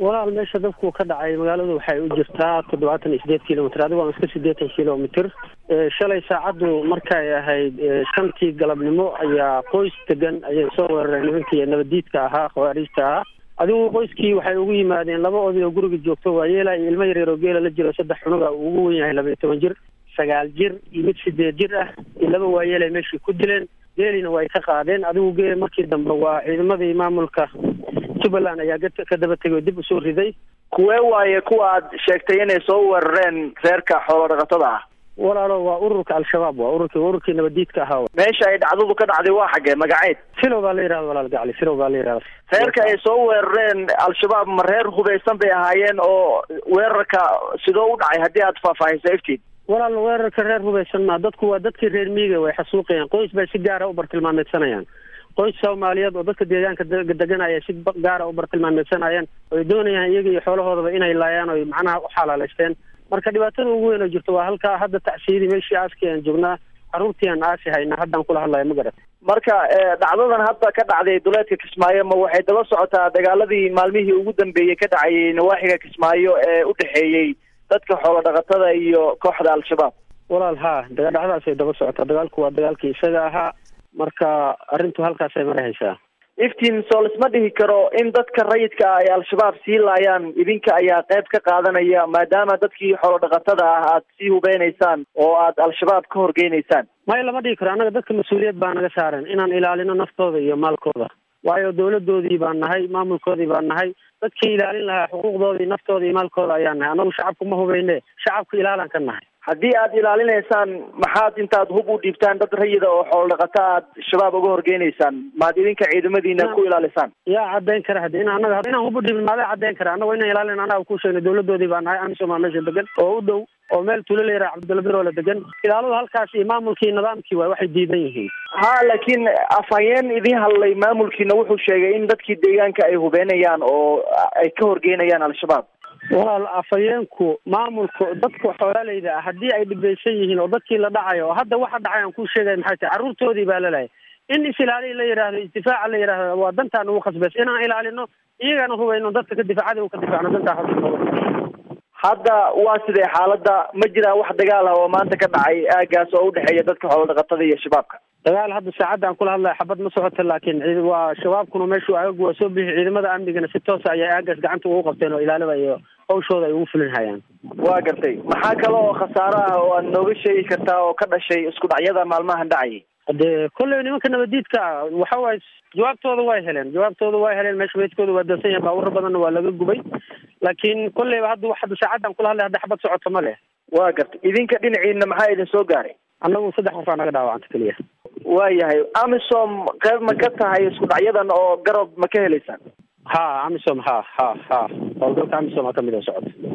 walaal meesha dabku ka dhacay magaaladu waxay u jirtaa toddobaatan iyo sideed kilomitr adigo aan iska siddeetan kilomitr shalay saacaddu markay ahayd shantii galabnimo ayaa qoys degan ayay soo weerareen nimankii nabadiidka ahaa khawaariijta ahaa adigu qoyskii waxay ugu yimaadeen laba oday oo guriga joogto waa yeela iyo ilmo yaryar oo geela la jiro saddex cunuga uu ugu wen yahay laba iyo toban jir sagaal jir iyo mid sideed jir ah iyo laba waayeelay meeshii ku dileen geelina way ka qaadeen adigu geel markii dambe waa ciidamadii maamulka jubbaland ayaa ka daba tegay oo dib usoo riday kuwee waaye kuwa aad sheegtay inay soo weerareen reerka xoolo dhaqatada ah walaalo waa ururka al-shabaab waa ururki ururkii nabadiidka ahaa meesha ay dhacdadu ka dhacday waa xaggee magaceed filow baa la yihahda walaal gacli filow baa la yihahda reerka ay soo weerareen al-shabaab ma reer hubaysan bay ahaayeen oo weerarka sidoo u dhacay haddii aad faahfaahisa iftiin walaal weerarka reer hubaysan maa dadku waa dadkii reer miiga way xasuuqayaan qoys bay si gaara u bartilmaameedsanayaan qoys soomaaliyeed oo dadka deegaanka deganaya si gaara u bartilmaameedsanayaan oy doonayaan iyaga iyo xoolahoodaba inay laayaan oy macnaha u xalaaleysteen marka dhibaatada ugu weyn oo jirto waa halkaa hadda tacsiyadii meeshii aaskii aan joognaa carruurtii aan aasi hayna haddaan kula hadlaya ma garat marka dhacdadan hadda ka dhacday duleedka kismaayo ma waxay daba socotaa dagaaladii maalmihii ugu dambeeyey ka dhacayay nawaaxiga kismaayo ee u dhexeeyey dadka xoolo dhaqatada iyo kooxda al-shabaab walaal haa dhacdadaasay daba socotaa dagaalku waa dagaalkii isaga ahaa marka arrintu halkaasay marahaysaa iftiin soo lisma dhihi karo in dadka rayidka ah ay al-shabaab sii laayaan idinka ayaa qayb ka qaadanaya maadaama dadkii xoolo dhaqatada ah aad sii hubeynaysaan oo aad al-shabaab ka horgeynaysaan maya lama dhihi karo annaga dadka mas-uuliyad baa naga saaran inaan ilaalino naftooda iyo maalkooda waayo dawladoodii baan nahay maamulkoodii baan nahay dadkii ilaalin lahaa xuquuqdoodii naftooda iyo maalkooda ayaan nahay annagu shacabku ma hubeyne shacabku ilaalaan ka nahay haddii aad ilaalinaysaan maxaad intaad hub u dhiibtaan dad rayida oo xoolo dhaqata aad shabaab uga horgeynaysaan maad idinka ciidamadiina ku ilaalisaan yaa caddayn kara hadi ina annaga inaan hub u dhiibin maadaa caddayn kara annago inaan ilaalin annaga ku sheegna dawladoodii baa nahay amisom aa meesha degan oo u dhow oo meel tuulo la yaraha cabdilla biroola degan ilaaladu halkaas iyo maamulkii nidaamkii waay waxay diidan yihiin ha laakiin afhayeen idiin hadlay maamulkiina wuxuu sheegay in dadkii deegaanka ay hubeenayaan oo ay ka horgeynayaan al-shabaab walaal afhayeenku maamulka dadka xoolaaleyda ah haddii ay dhibeysan yihiin oo dadkii la dhacayo oo hadda waxa dhacay aan kuu sheegay maxay tahay carruurtoodii baa lalahay in is-ilaaliya la yidhaahdo isdifaaca la yidhahdo waa dantaan ugu khasbeys inaan ilaalino iyagana hubayno dadka ka difaacada ka difaacno dantaa hadda waa sidee xaaladda ma jiraa wax dagaal ah oo maanta ka dhacay aagaas oo udhexeeya dadka xoolo dhaqatada iyo shabaabka dagaal hadda saacadda aan kula hadlaya xabad ma socota laakiin waa shabaabkuna meeshuu aagagu waa soo bixi ciidamada amnigana si toosa ayay aagaas gacanta ugu qabteen oo ilaalada iyo hawshooda ay ugu fulin hayaan waa gartay maxaa kale oo khasaaro ah oo aad nooga sheegi kartaa oo ka dhashay isku dhacyada maalmahan dhacayay dee kolley nimanka nabadiidka ah waxa waaye jawaabtooda way heleen jawaabtooda way heleen meesha meydkooda waa dansan yahay baawuro badanna waa laga gubay laakiin kolleyba hadda hadda saacaddan kula hadlay hadda xabad socoto ma leh waa gartay idinka dhinaciina maxaa idin soo gaaray annagu saddex qof aa naga dhaawacanta keliya waayahay amisom qayb ma ka tahay isku dhacyadan oo garab ma ka helaysaan ha amisom ha ha ha howlgalka amisom ha kamid oo socota